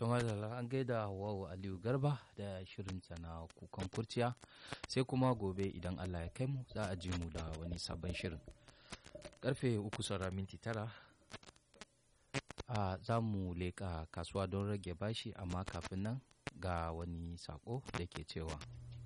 kamar da an gaida Hawwa Aliyu Garba da shirinta na kukan kurciya sai kuma gobe idan Allah ya kai mu za a ji mu da wani sabon shirin. Karfe uku saura minti tara a za mu leƙa kasuwa don rage bashi amma kafin nan ga wani sako da ke cewa.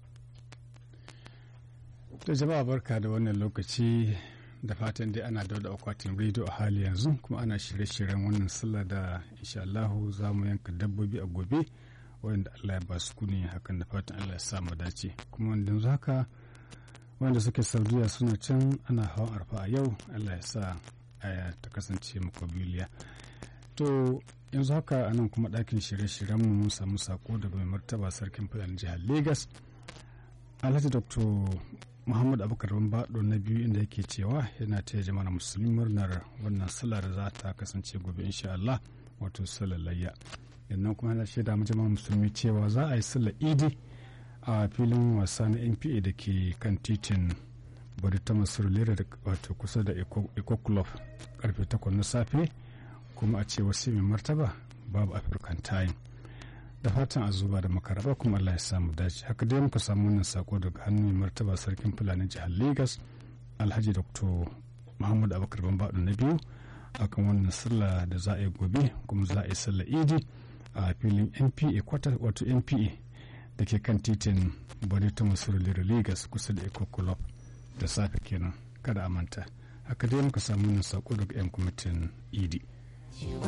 To jama'a barka da wannan lokaci da fatan dai ana da akwatin rediyo a hali yanzu kuma ana shirye-shiryen wannan sallah da insha Allahu za mu yanka dabbobi a gobe wanda Allah ya ba su kuni hakan da fatan Allah ya sa mu dace kuma wanda yanzu haka wanda suke saudiya suna can ana hawan arfa a yau Allah ya sa aya ta kasance makwabiliya to yanzu haka a nan kuma ɗakin shirye-shiryen mu mun samu sako daga mai martaba sarkin fulani jihar Legas Alhaji Dr. muhammad abubakar baɗo na biyu inda yake cewa yana taya jama'a musulmi murnar wannan sallah da za ta kasance gobe insha Allah wato sallar layya yannan kuma yana shaida mu jama'a musulmi cewa za a yi sallar idi a filin wasa na npa da ke kan titin bari ta masu lera da wato kusa da eco club karfe 8 na safe kuma a ce wasu mai martaba babu african time da fatan a zuba da makaraba kuma Allah ya samu dace haka dai muka samu wannan sako daga hannun martaba sarkin fulani jihar Legas Alhaji Dr. Muhammad Abubakar Bambado na biyu akan wannan sallah da za a yi gobe kuma za a yi sallah idi a filin NPA kwata wato NPA da ke kan titin Bonito Masurulira Legas kusa da Eco Club da safe kenan kada a manta haka dai muka samu wannan sako daga 'yan kwamitin idi.